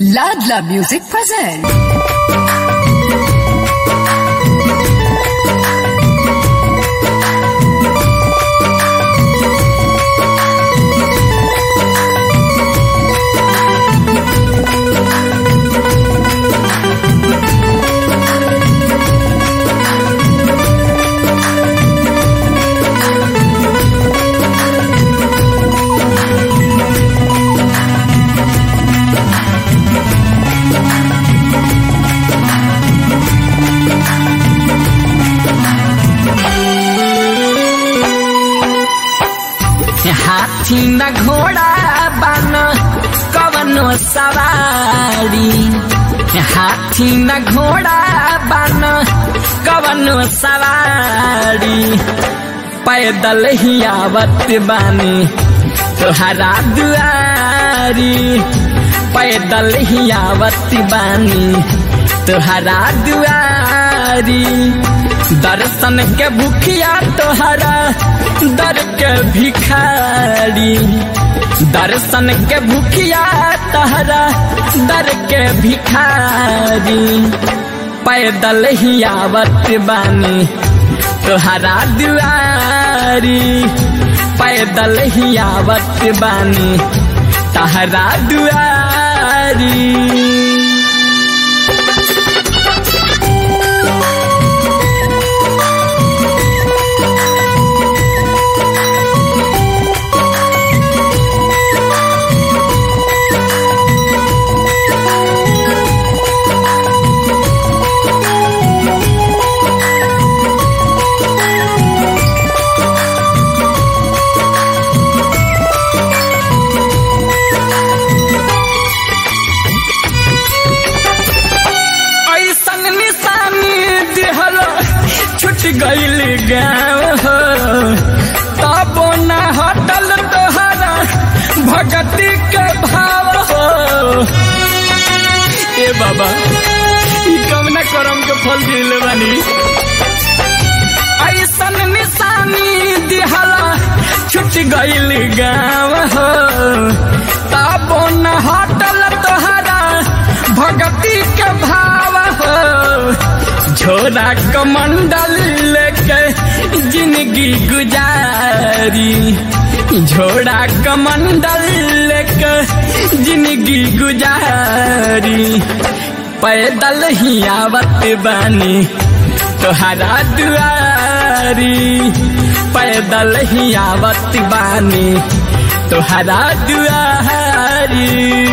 Ladla Music present. हाथी न घोड़ा बन कवनो सवारी हाथी न घोड़ा बन कवनो सवारी पैदल ही आवत बानी तोहरा दुआरी पैदल ही आवत बानी तोहरा दुआरी दर्शन के भूखिया तोहरा दर के भिखारी दर्शन के भूखिया तोहरा दर के भिखारी पैदल ही आवत बानी तोहरा दुआरी पैदल ही आवत बानी तोहरा दुआरी ऐसन निशानी दिहल छुट गईल गाँव हो तबो न हटल तोहरा भगती के भाव हो ए बाबा ई कवना करम के फल दिले बानी ऐसन निशानी दिहल छुट गईल गाँव हो तबो न हटल तोहरा भगती के भाव हो झोरा कमंडल लेके जिंदगी गुजारी झोरा कमंडल लेके जिंदगी गुजारी पैदल ही आवत बानी तोहरा दुआरी पैदल ही आवत बानी तोहरा दुआरी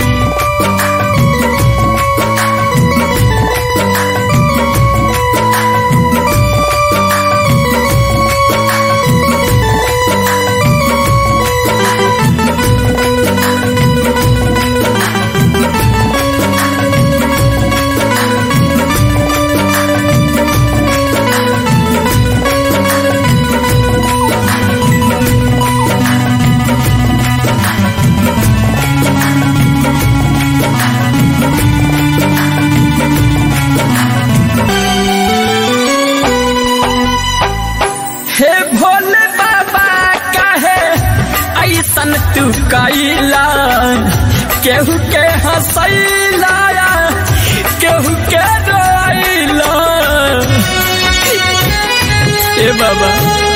हे भोले बाबा काहे ऐसन तू कैला केहू के हंसैला केहू के रोइला ए बाबा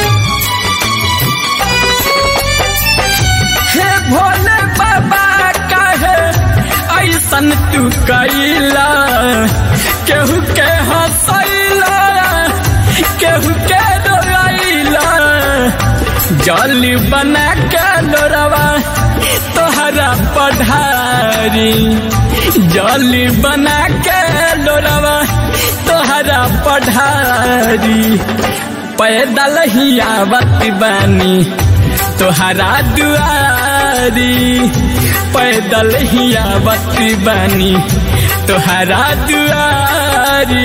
हे भोले बाबा काहे ऐसन तू कैला केहू के हंसैला केहू के रोइला जल बना के लोरवा तोहरा पढ़ारी जल बना के लोरवा तोहरा पढ़ारी पैदल ही आवत बानी तोहरा दुआरी पैदल ही आवत बानी तोहरा दुआरी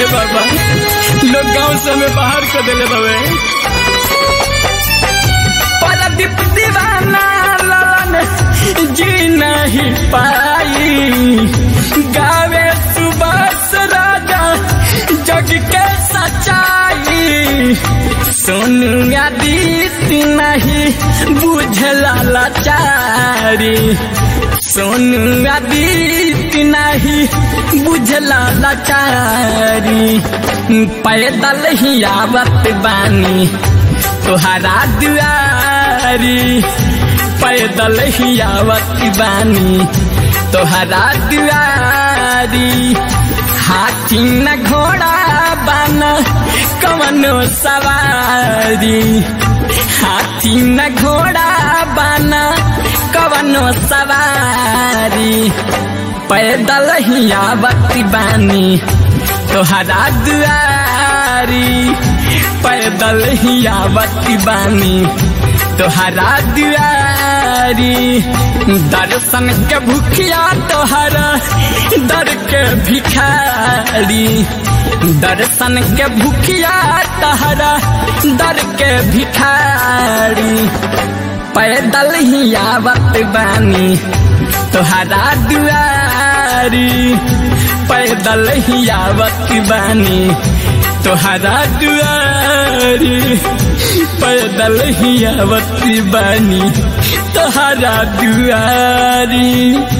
बाबा लोग गांव से हमें बाहर कर देले बाबे परदीप दीवाना ललन जी नहीं पाई गावे सुबह राजा जग के सच्चाई सोनू आदित्य नहीं बुझला लाचारी सोनू आदित्य नहीं बुझला लाचारी पैदल ही आवत बानी तोहरा दुआरी पैदल ही आवत बानी तोहरा दुआरी हाथी न घोड़ा बन कवनो सवारी हाथी न घोड़ा बन कवनो सवारी पैदल ही आवत बानी तोहरा दुआरी पैदल ही आवत बानी तोहरा दुआरी दर्शन के भूखिया तोहरा दर के भिखारी दर्शन के भूखिया तोहरा दर के भिखारी पैदल ही आवत बानी तोहरा दुआरी पैदल ही आवत बानी तोहरा दुआरी पैदल ही आवत बानी तोहरा दुआरी